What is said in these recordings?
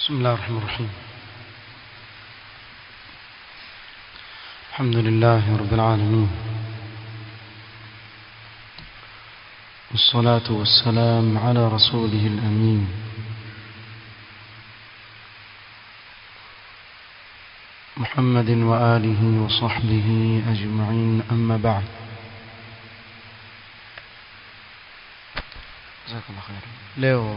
بسم الله الرحمن الرحيم الحمد لله رب العالمين والصلاة والسلام على رسوله الأمين محمد وآله وصحبه أجمعين أما بعد جزاك الله خير leo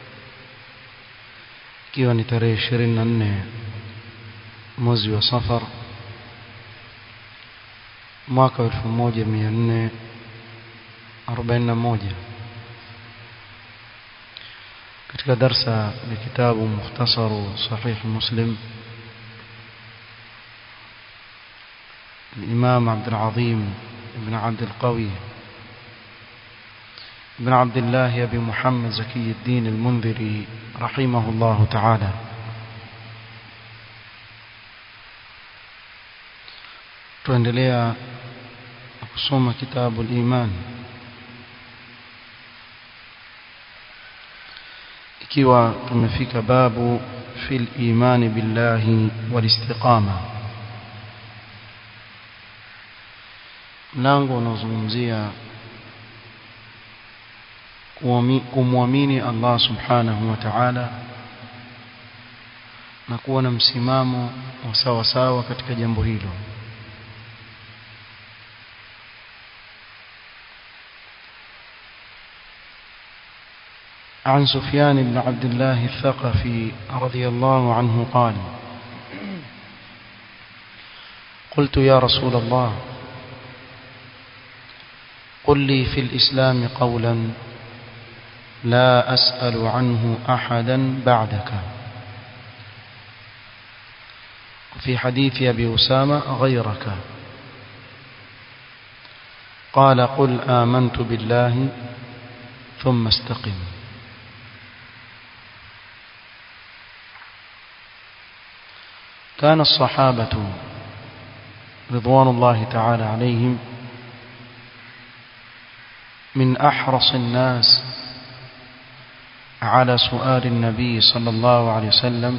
ikiwa ni tarehe ishirini na nne mwezi wa safar mwaka wa elfu moja mia nne arobaini na moja katika darsa ya kitabu mukhtasaru sahih muslim الإمام عبد العظيم بن عبد القوي بن عبد الله أبي محمد زكي الدين المنذري رحمه الله تعالى tuendelea kusoma kitabu al-iman ikiwa tumefika babu fil imani billahi wal istiqama mlango unaozungumzia kumwamini Allah subhanahu wa ta'ala na kuwa na msimamo wa sawa sawa katika jambo hilo عن سفيان بن عبد الله الثقفي رضي الله عنه قال قلت يا رسول الله قل لي في الإسلام قولا لا أسأل عنه أحدا بعدك في حديث أبي أسامة غيرك قال قل آمنت بالله ثم استقم كان الصحابة رضوان الله تعالى عليهم من أحرص الناس على سؤال النبي صلى الله عليه وسلم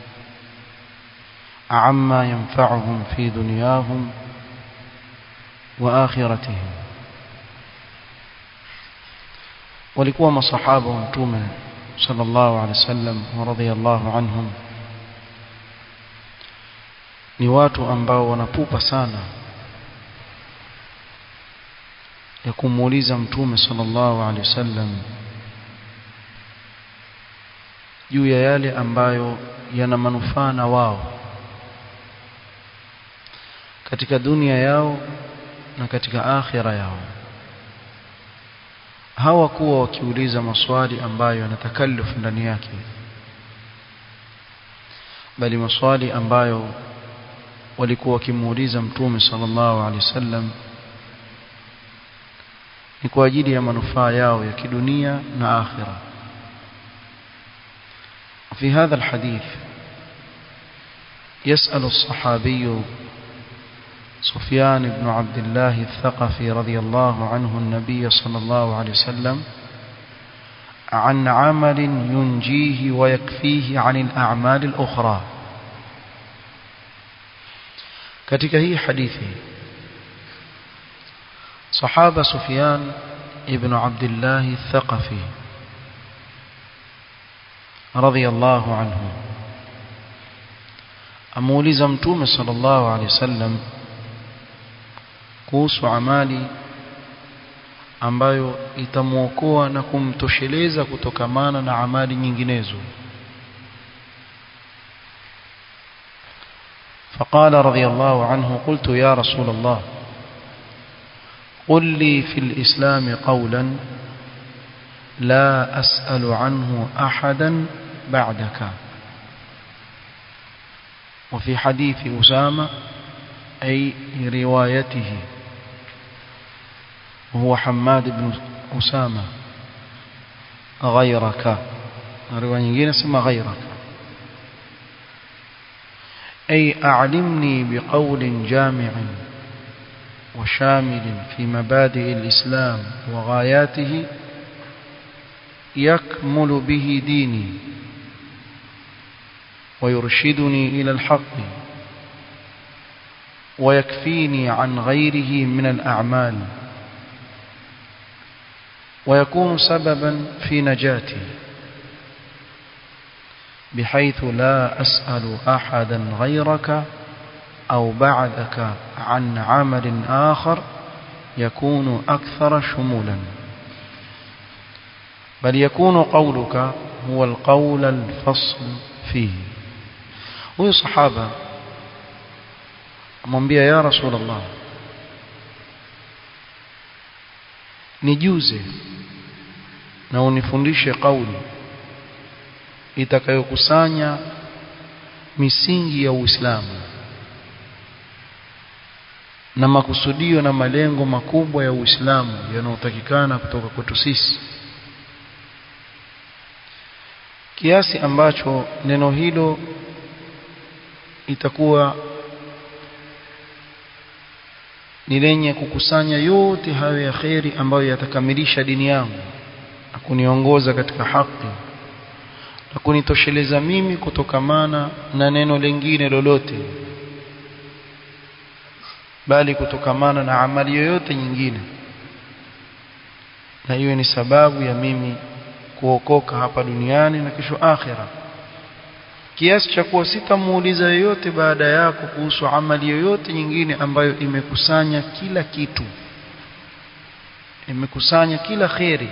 عما ينفعهم في دنياهم وآخرتهم walikuwa masahaba wa mtume sallallahu alaihi wasallam wa radhiyallahu anhum ni watu ambao wanapupa sana ya kumuuliza mtume sallallahu alaihi wasallam juu ya yale ambayo yana manufaa na wao katika dunia yao na katika akhira yao hawakuwa wakiuliza maswali ambayo yana takallufu ndani yake bali maswali ambayo walikuwa wakimuuliza mtume sallallahu alaihi wasallam ni kwa ajili ya manufaa yao ya kidunia na akhira في هذا الحديث يسأل الصحابي سفيان بن عبد الله الثقفي رضي الله عنه النبي صلى الله عليه وسلم عن عمل ينجيه ويكفيه عن الأعمال الأخرى katika hii hadithi sahaba Sufyan ibn Abdullah al-Thaqafi radhiyallahu anhu amuuliza mtume sallallahu alaihi wasallam kuhusu amali ambayo itamuokoa na kumtosheleza kutokamana na amali nyinginezo فقال رضي الله عنه قلت يا رسول الله قل لي في الإسلام قولا لا أسأل عنه أحدا بعدك وفي حديث أسامة أي روايته وهو حماد بن أسامة غيرك رواية نجينا اسمها غيرك أي أعلمني بقول جامع وشامل في مبادئ الإسلام وغاياته يكمل به ديني ويرشدني إلى الحق ويكفيني عن غيره من الأعمال ويكون سببا في نجاتي بحيث لا أسأل أحدا غيرك أو بعدك عن عمل آخر يكون أكثر شمولا بل يكون قولك هو القول الفصل فيه huyu sahaba amwambia ya rasulullah nijuze na unifundishe kauli itakayokusanya misingi ya Uislamu na makusudio na malengo makubwa ya Uislamu yanayotakikana kutoka kwetu sisi kiasi ambacho neno hilo itakuwa ni lenye kukusanya yote hayo ya kheri ambayo yatakamilisha dini yangu na kuniongoza katika haki na kunitosheleza mimi kutokamana na neno lingine lolote bali kutokamana na amali yoyote nyingine na hiyo ni sababu ya mimi kuokoka hapa duniani na kesho akhira kiasi cha kuwa sitamuuliza yoyote baada yako kuhusu amali yoyote nyingine ambayo imekusanya kila kitu imekusanya kila kheri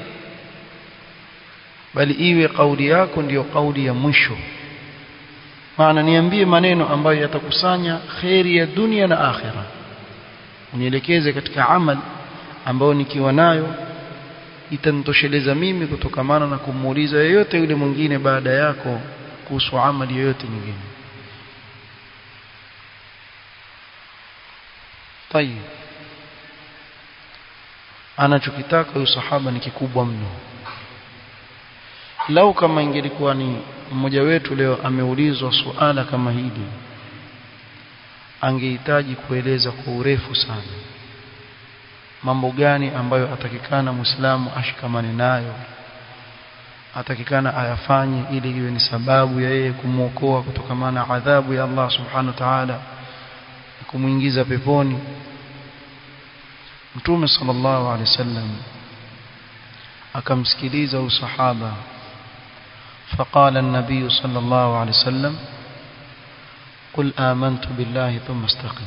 bali iwe kauli yako ndiyo kauli ya mwisho maana niambie maneno ambayo yatakusanya kheri ya dunia na akhira unielekeze katika amal ambayo nikiwa nayo itanitosheleza mimi kutokamana na kumuuliza yeyote yule mwingine baada yako kuhusu amali yoyote nyingine tayib anachokitaka huyu sahaba ni kikubwa mno lau kama ingelikuwa ni mmoja wetu leo ameulizwa suala kama hili angehitaji kueleza kwa urefu sana mambo gani ambayo atakikana muislamu ashikamane nayo atakikana ayafanye ili iwe ni sababu ya yeye kumwokoa kutokamana na adhabu ya Allah subhanahu wa ta'ala kumuingiza peponi Mtume sallallahu alaihi wasallam akamsikiliza usahaba فقال النبي صلى الله عليه وسلم قل آمنت بالله ثم استقم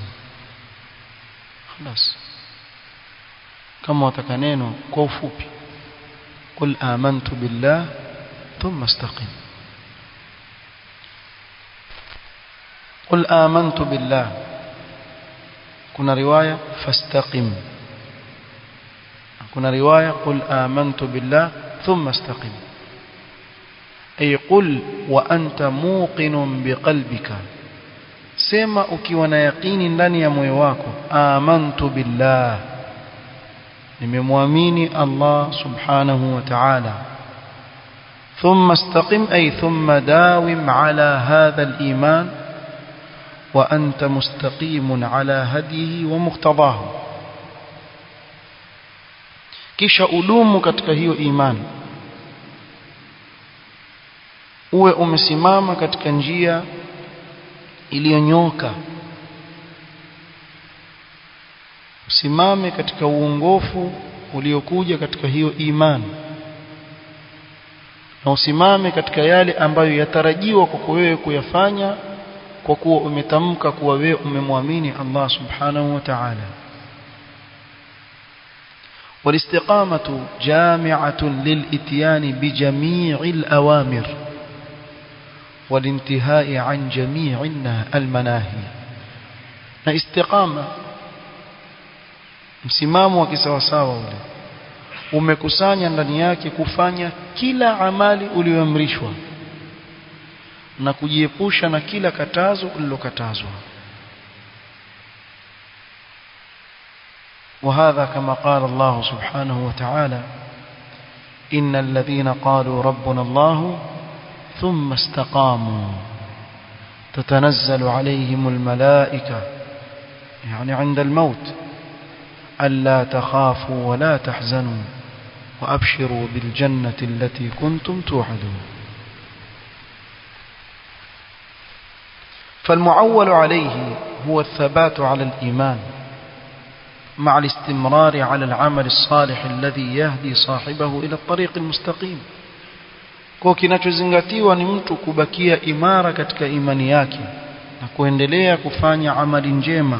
خلاص kama wataka neno kwa ufupi قل آمنت بالله ثم استقم قل آمنت بالله كنا رواية فاستقم كنا رواية قل آمنت بالله ثم استقم أي قل وأنت موقن بقلبك سما ukiwa na yaqini ndani ya moyo wako amantu billah nimemwamini Allah subhanahu wa ta'ala ثم استقم أي ثم داوم على هذا الإيمان وأنت مستقيم على هديه ومقتضاه kisha udumu katika hiyo imani uwe umesimama katika njia iliyonyoka usimame katika uongofu uliokuja katika hiyo imani na usimame katika yale ambayo yatarajiwa kwako wewe kuyafanya kwa kuwa umetamka kuwa wewe umemwamini Allah subhanahu wa ta'ala والاستقامة جامعة للإتيان بجميع الأوامر والانتهاء عن جميع المناهي na istiqama msimamo wa kisawasawa ule umekusanya ndani yake kufanya kila amali uliyoamrishwa na kujiepusha na kila katazo ulilokatazwa وهذا كما قال الله سبحانه وتعالى إن الذين قالوا ربنا الله ثم استقاموا تتنزل عليهم الملائكة يعني عند الموت ألا تخافوا ولا تحزنوا وأبشروا بالجنة التي كنتم توعدون فالمعول عليه هو الثبات على الإيمان مع الاستمرار على العمل الصالح الذي يهدي صاحبه إلى الطريق المستقيم kwa kinachozingatiwa ni mtu kubakia imara katika imani yake na kuendelea kufanya amali njema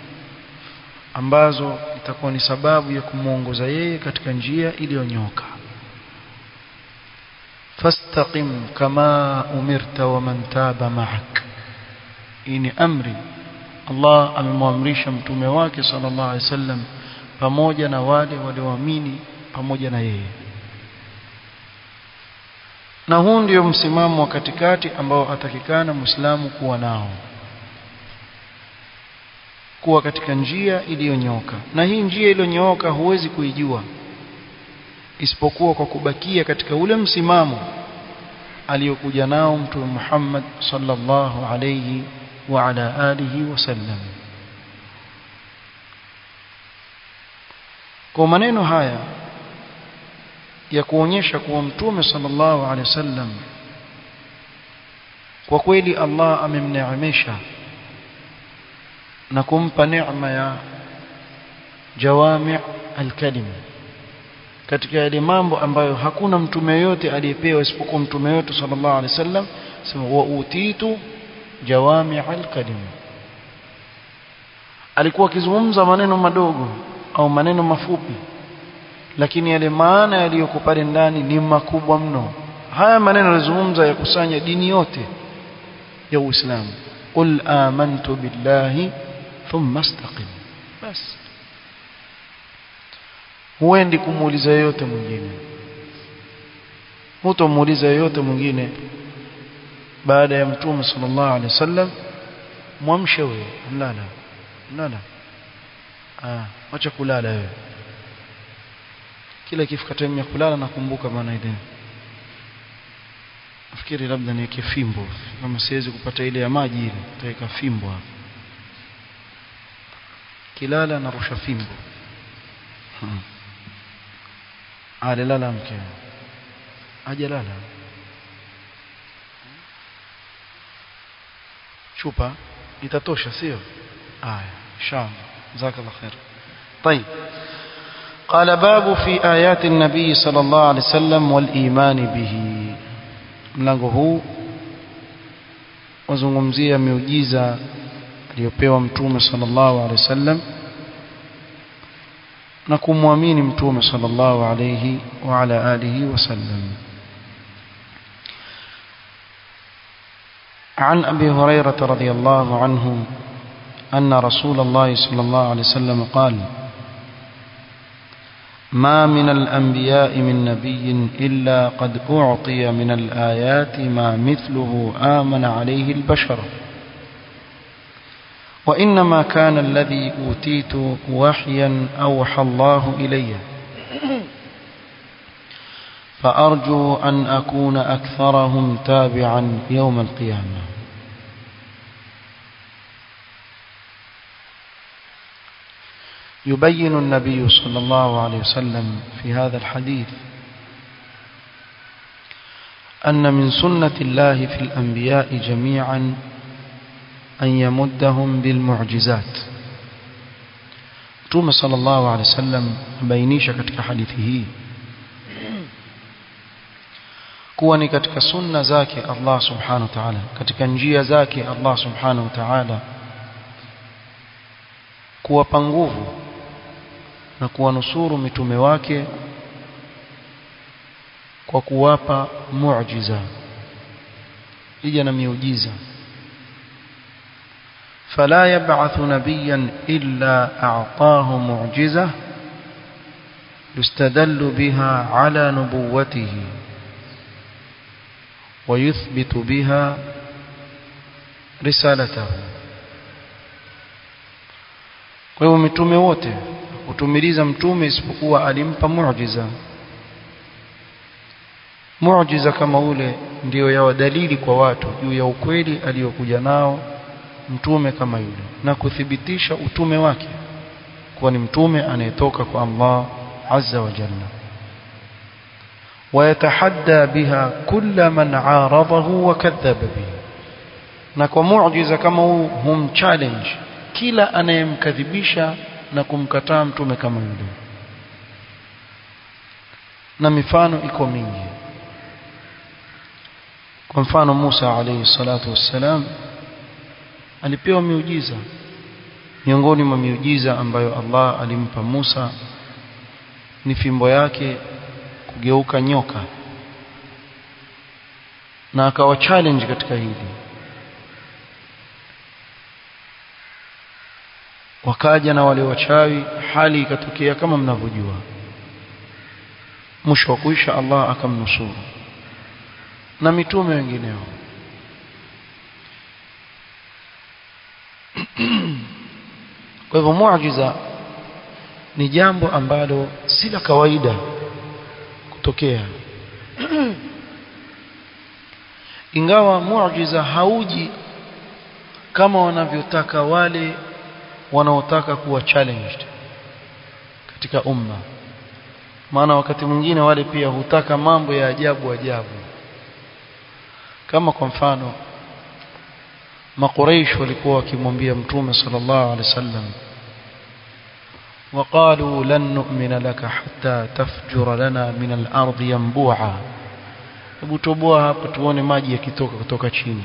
ambazo itakuwa ni sababu ya kumwongoza yeye katika njia iliyonyoka fastaqim kama umirta wa man taba ma'ak hii ni amri Allah amemwamrisha mtume wake sallallahu alaihi wasallam pamoja na wale walioamini pamoja na yeye na huu ndio msimamo wa katikati ambao atakikana muislamu kuwa nao kuwa katika njia iliyonyoka na hii njia iliyonyooka huwezi kuijua isipokuwa kwa kubakia katika ule msimamo aliyokuja nao mtume Muhammad sallallahu alayhi wa ala alihi wasallam kwa maneno haya ya kuonyesha kuwa mtume sallallahu alaihi wasallam kwa kweli Allah amemneemesha na kumpa neema ya jawami' al-kalim katika yale mambo ambayo hakuna mtume yote aliyepewa isipokuwa mtume wetu sallallahu alaihi wasallam sema wa utitu jawami' al-kalim alikuwa akizungumza maneno madogo au maneno mafupi lakini yale maana yaliyoko pale ndani ni makubwa mno haya maneno yalizungumza yakusanya dini yote ya Uislamu qul amantu billahi thumma istaqim bas huendi kumuuliza yeyote mwingine hutamuuliza yeyote mwingine baada ya mtume sallallahu alaihi wasallam mwamshe wewe mlala mlala ah acha kulala wewe kila ikifika time ya kulala nakumbuka maana ile nafikiri labda niweke fimbo kama siwezi kupata ile ya maji ile nitaweka fimbo hapo kilala narusha fimbo hmm. alilala mke ajalala chupa itatosha sio aya inshallah jazakallah khair طيب قال باب في آيات النبي صلى الله عليه وسلم والإيمان به mlango huu wazungumzia miujiza aliyopewa mtume sallallahu alaihi wasallam na kumwamini mtume sallallahu alaihi wa ala alihi wasallam عن أبي هريرة رضي الله عنه أن رسول الله صلى الله عليه وسلم قال ما من الأنبياء من نبي إلا قد أعطي من الآيات ما مثله آمن عليه البشر وإنما كان الذي أوتيت وحيا أوحى الله إلي فأرجو أن أكون أكثرهم تابعا يوم القيامة يبين النبي صلى الله عليه وسلم في هذا الحديث أن من سنة الله في الأنبياء جميعا أن يمدهم بالمعجزات توم صلى الله عليه وسلم بينيش katika hadithi hii kuwa ni katika sunna zake Allah subhanahu wa ta'ala katika njia zake Allah subhanahu wa ta'ala kuwapa nguvu na kuwanusuru mitume wake kwa kuwapa muujiza ija na miujiza فلا يبعث نبيا إلا أعطاه معجزة يستدل بها على نبوته ويثبت بها رسالته kwa hivyo mitume wote kutumiliza mtume isipokuwa alimpa muujiza muujiza kama ule ndiyo yawa dalili kwa watu juu ya ukweli aliyokuja nao mtume kama yule na kuthibitisha utume wake kuwa ni mtume anayetoka kwa Allah azza wa jalla ويتحدى بها كل من عارضه وكذب به na kwa muujiza kama huu hum challenge kila anayemkadhibisha na kumkataa mtume kama yule na mifano iko mingi kwa mfano Musa alayhi salatu wassalam alipewa miujiza miongoni mwa miujiza ambayo Allah alimpa Musa ni fimbo yake kugeuka nyoka na akawa challenge katika hili wakaja na wale wachawi hali ikatokea kama mnavyojua mwisho wa kuisha Allah akamnusuru na mitume wengineo kwa hivyo muujiza ni jambo ambalo si la kawaida kutokea ingawa muujiza hauji kama wanavyotaka wale wanaotaka kuwa challenged katika umma maana wakati mwingine wale pia hutaka mambo ya ajabu ajabu kama kwa mfano makuraish walikuwa wakimwambia mtume sallallahu alaihi wasallam وقالوا لن نؤمن لك حتى تفجر لنا من الأرض ينبوعا hebu toboa hapa tuone maji yakitoka kutoka chini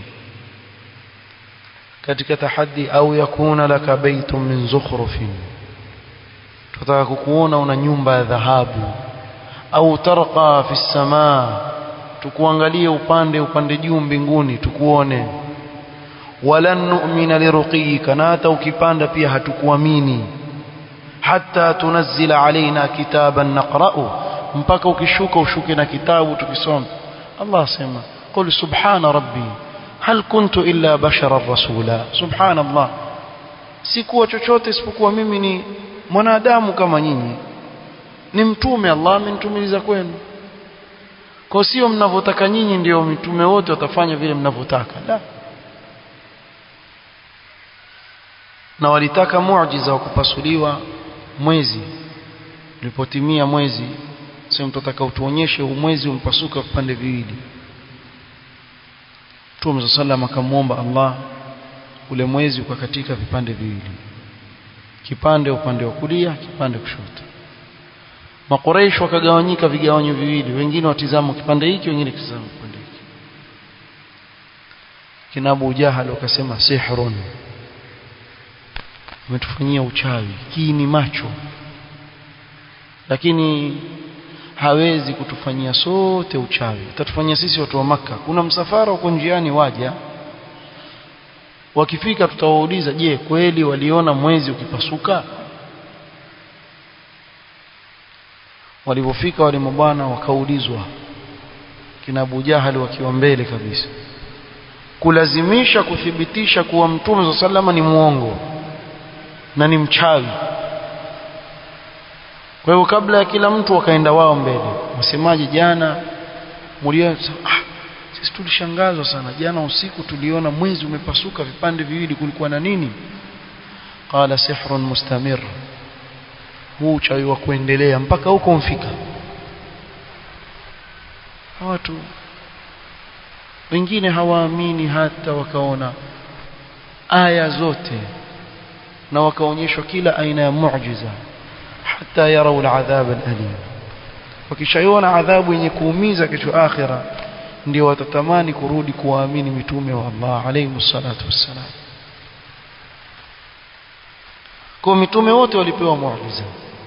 katika tahaddi au yakuna laka baitun min zukhrufin tutaka kukuona una nyumba ya dhahabu au tarqa fi samaa tukuangalie upande upande juu mbinguni tukuone walan nu'mina liruqiyika na hata ukipanda pia hatukuamini hatta tunazzila alaina kitaban naqra'u mpaka ukishuka ushuke na kitabu tukisoma Allah asema qul subhana rabbi hal kuntu illa basharan rasula subhanallah sikuwa chochote isipokuwa mimi ni mwanadamu kama nyinyi ni mtume Allah amenitumiliza kwenu kwa sio mnavyotaka nyinyi ndio mitume wote watafanya vile mnavyotaka la na walitaka muujiza wa kupasuliwa mwezi ulipotimia mwezi sema tutataka utuonyeshe huu mwezi umpasuka vipande viwili Mtume sallam akamwomba Allah ule mwezi ukakatika vipande viwili kipande upande wa kulia kipande kushoto Makoreish wakagawanyika vigawanyo viwili wengine watizama kipande hiki wengine kitazama kipande hiki kina Abu Jahal wakasema sihrun umetufanyia uchawi hii ni macho lakini hawezi kutufanyia sote uchawi atatufanyia sisi watu wa maka kuna msafara uko njiani waja wakifika tutawauliza je kweli waliona mwezi ukipasuka walipofika wale mabwana wakaulizwa kina Abu Jahali wakiwa mbele kabisa kulazimisha kuthibitisha kuwa mtume sallallahu ni muongo na ni mchawi kwa hivyo kabla ya kila mtu wakaenda wao mbele msemaji jana mlio ah, sisi tulishangazwa sana jana usiku tuliona mwezi umepasuka vipande viwili kulikuwa na nini qala sihrun mustamir huu uchawi wa kuendelea mpaka huko mfika watu wengine hawaamini hata wakaona aya zote na wakaonyeshwa kila aina ya muujiza hata yarau aladhab alalim wakishaiona adhabu yenye kuumiza kesho akhira ndio watatamani kurudi kuwaamini mitume wa Allah alayhi salatu wassalam kwa mitume wote walipewa muujiza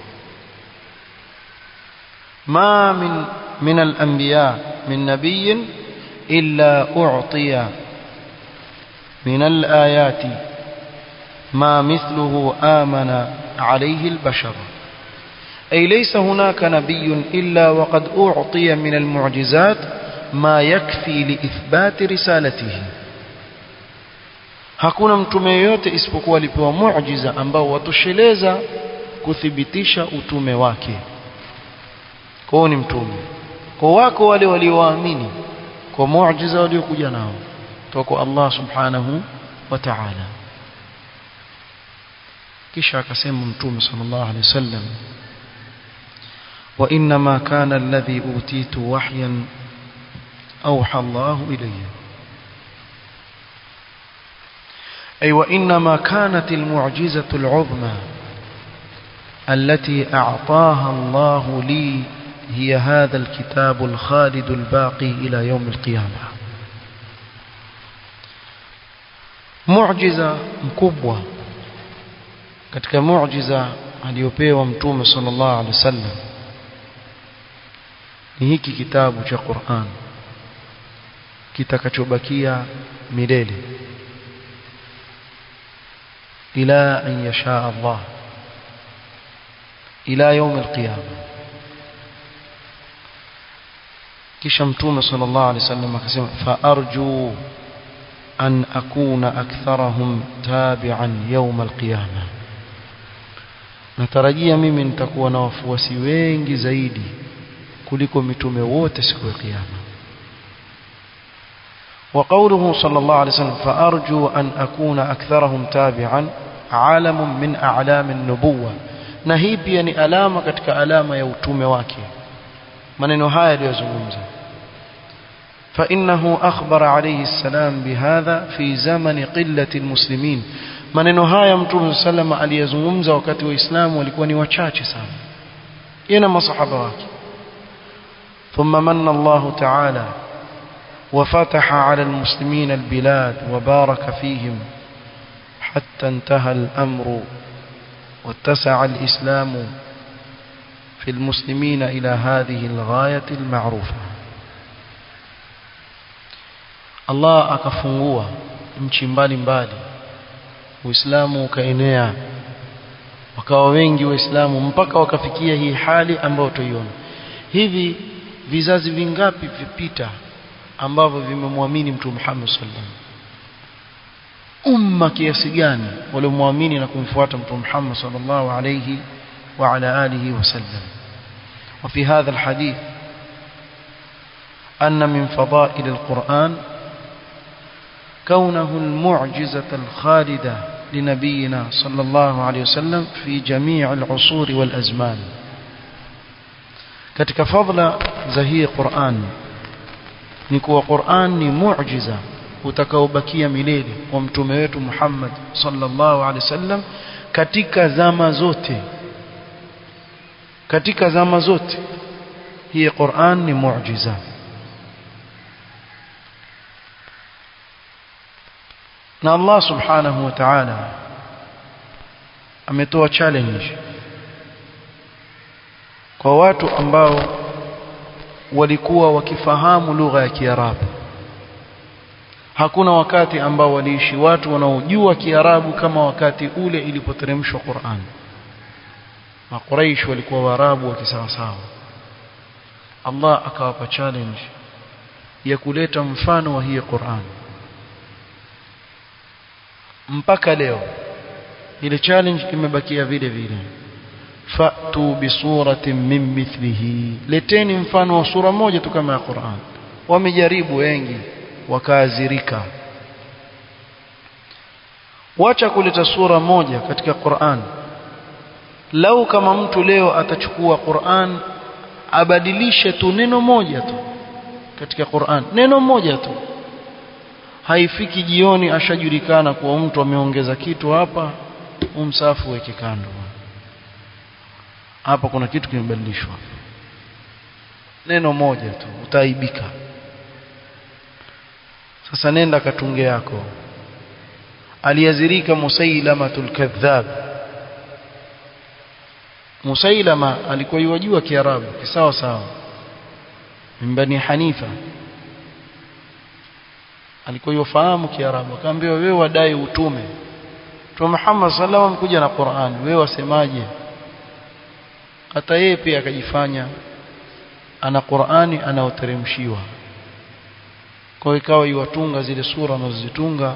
ما من من الأنبياء من نبي إلا أعطي من الآيات ما مثله آمن عليه البشر أي ليس هناك نبي إلا وقد أعطي من المعجزات ما يكفي لإثبات رسالته hakuna mtume yoyote isipokuwa alipewa muujiza ambao watosheleza kuthibitisha utume wake kwao ni mtume kwa wako wale walioamini kwa muujiza waliokuja nao kutoka kwa Allah subhanahu wa ta'ala kisha akasema mtume sallallahu alaihi wasallam wa inma kana alladhi utitu wahyan awha Allah ilayya أي وإنما كانت المعجزة العظمى التي أعطاها الله لي هي هذا الكتاب الخالد الباقي إلى يوم القيامة معجزة مكبوة katika muujiza aliyopewa mtume sallallahu alaihi wasallam ni hiki kitabu cha Qur'an kitakachobakia milele ila an yasha Allah ila يوم القيامه kisha mtume sallallahu alaihi wasallam akasema fa arju an akuna aktharahum tabi'an yawm alqiyama natarajia mimi nitakuwa na wafuasi wengi zaidi kuliko mitume wote siku ya kiyama وقوله صلى الله عليه وسلم فأرجو أن أكون أكثرهم تابعا عالم من أعلام النبوة نهي pia ni alama katika alama ya utume wake maneno haya aliyozungumza فإنه أخبر عليه السلام بهذا في زمن قلة المسلمين maneno haya mtume sallam aliyezungumza wakati waislamu walikuwa ni wachache sana yeye na masahaba wake ثم من الله تعالى وفتح على المسلمين البلاد وبارك فيهم حتى انتهى الأمر واتسع الإسلام في المسلمين إلى هذه الغاية المعروفة الله akafungua nchi mbalimbali Uislamu ukaenea wakawa wengi waislamu mpaka wakafikia hii hali ambayo tuiona hivi vizazi vingapi vipita ambavyo vimemwamini mtume Muhammad sallallahu alaihi wasallam umma kiasi gani waliomwamini na kumfuata mtume Muhammad sallallahu alaihi wa ala alihi wasallam وفي هذا الحديث أن من فضائل القرآن كونه المعجزة الخالدة لنبينا صلى الله عليه وسلم في جميع العصور والأزمان katika fadla za hii Qur'an ni kuwa Qur'an ni muujiza utakaobakia milele kwa mtume wetu Muhammad sallallahu alaihi wasallam katika zama zote katika zama zote hii Qur'an ni muujiza na Allah subhanahu wa ta'ala ametoa challenge kwa watu ambao walikuwa wakifahamu lugha ya Kiarabu hakuna wakati ambao waliishi watu wanaojua Kiarabu kama wakati ule ilipoteremshwa Qur'an Makuraish walikuwa Waarabu wa kisawasawa Allah akawapa challenge ya kuleta mfano wa hii Qur'an mpaka leo ile challenge imebakia vile vile fatu bisuratin min mithlihi leteni mfano wa sura moja tu kama ya Qur'an wamejaribu wengi wakaazirika wacha kuleta sura moja katika Qur'an lau kama mtu leo atachukua Qur'an abadilishe tu neno moja tu katika Qur'an neno moja tu haifiki jioni ashajulikana kuwa mtu ameongeza kitu hapa umsafu weke kando hapa kuna kitu kimebadilishwa neno moja tu utaibika sasa nenda katunge yako aliazirika musailamatul kadhab musailama alikuwa yajua kiarabu kisawa sawa mbani hanifa alikuwa yofahamu kiarabu akaambiwa wewe wadai utume Mtume Muhammad sallallahu alaihi kuja na Qur'an wewe wasemaje hata yeye pia akajifanya ana Qur'ani anaoteremshiwa kwa ikawa iwatunga zile sura anazozitunga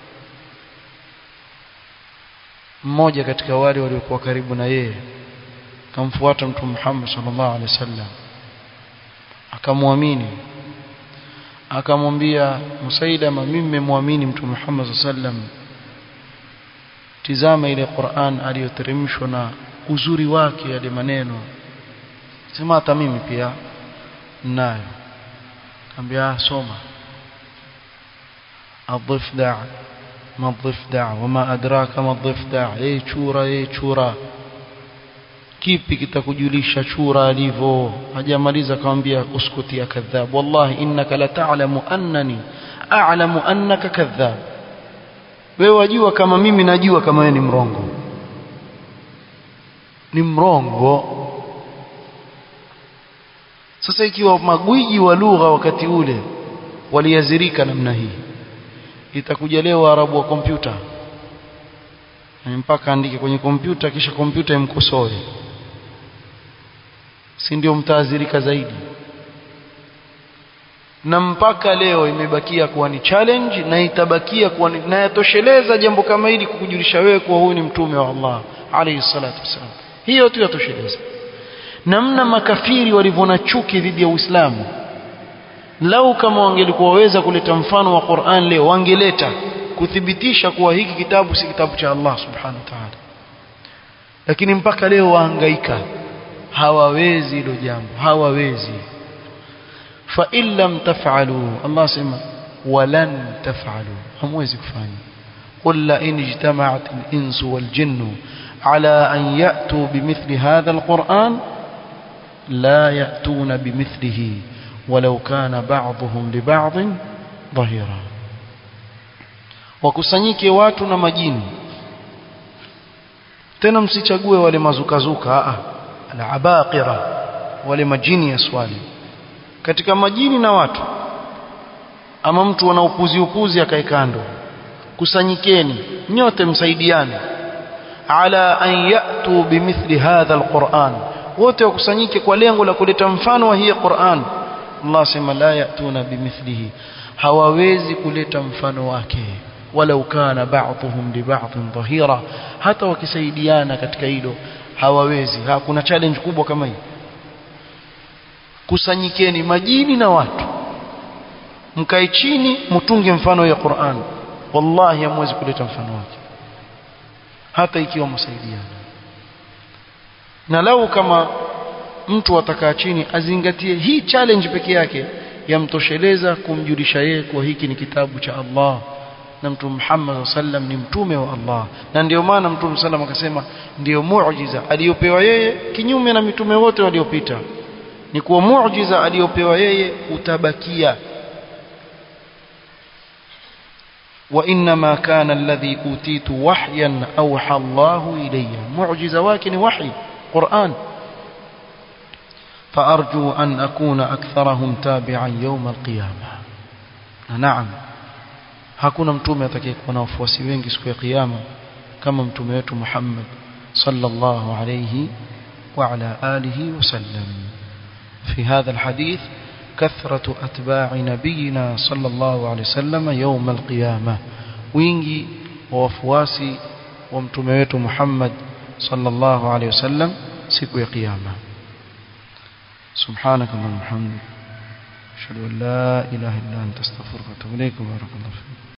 mmoja katika wale waliokuwa karibu na yeye akamfuata Mtume Muhammad sallallahu alaihi wasallam akamwamini akamwambia Musailama mimi nimemwamini Mtume Muhammad sallallahu alaihi wasallam tizama ile Qur'an aliyoteremshwa na uzuri wake yale maneno sema hata mimi pia nayo kaambia soma الضفدع ما الضفدع وما أدراك ما الضفدع ايه chura ايه chura kipi kitakujulisha chura alivyo hajamaliza akamwambia uskuti ya kadhab wallahi innaka la ta'lamu annani a'lamu annaka kadhab wewe wajua kama mimi najua kama wewe ni mrongo ni mrongo sasa ikiwa magwiji wa lugha wakati ule waliazirika namna hii itakuja leo waarabu wa kompyuta mpaka andike kwenye kompyuta kisha kompyuta imkosoe si ndio mtaazirika zaidi na mpaka leo imebakia kuwa ni challenge na itabakia kuwa ni, na yatosheleza jambo kama hili kukujulisha wewe kuwa huyu ni mtume wa Allah alayhi salatu wasallam hiyo tu yatosheleza namna makafiri walivyoona chuki dhidi ya Uislamu lau kama wangelikuwa waweza kuleta mfano wa Qur'an leo wangeleta kuthibitisha kuwa hiki kitabu si kitabu cha Allah subhanahu wa ta'ala lakini mpaka leo wahangaika hawawezi hilo jambo hawawezi fa in lam taf'alu Allah sema walan taf'alu hamwezi kufanya qul la in ijtama'at al-insu wal jinnu ala an ya'tu bimithli hadha al-Qur'an la ya'tuna bimithlihi ولو كان بعضهم لبعض ظهيرا wakusanyike watu na majini tena msichague wale mazukazuka a al-abaqira wale majini ya swali katika majini na watu ama mtu ana upuzi upuzi akae kando kusanyikeni nyote msaidiane ala an yatu bimithli hadha alquran wote wakusanyike kwa lengo la kuleta mfano wa hii Qur'an Allah sema la yatuna bimithlihi hawawezi kuleta mfano wake walau kana ba'dhum li ba'dhin dhahira hata wakisaidiana katika hilo hawawezi hakuna challenge kubwa kama hii kusanyikeni majini na watu mkae chini mtunge mfano ya Qur'an wallahi hamwezi kuleta mfano wake hata ikiwa msaidiana na lau kama mtu atakaa chini azingatie hii challenge peke yake yamtosheleza kumjulisha yeye kuwa hiki ni kitabu cha Allah na mtume Muhammad sallam ni mtume wa Allah na ndio maana mtume sallam akasema ndio muujiza aliyopewa yeye kinyume na mitume wote waliopita ni kuwa muujiza aliyopewa yeye utabakia وإنما كان الذي أوتيت وحيا أوحى الله إلي معجزة واكن وحي قرآن فأرجو أن أكون أكثرهم تابعا يوم القيامة نعم hakuna mtume atakayekuwa na wafuasi wengi siku ya kiyama kama mtume wetu Muhammad sallallahu alayhi wa ala alihi wasallam fi hadha alhadith كثرة أتباع نبينا صلى الله عليه وسلم يوم القيامة وينجي ووفواسي ومتميت محمد صلى الله عليه وسلم سكو قيامة سبحانك اللهم وبحمدك أشهد أن لا إله إلا أنت استغفرك وأتوب إليك وبارك الله فيك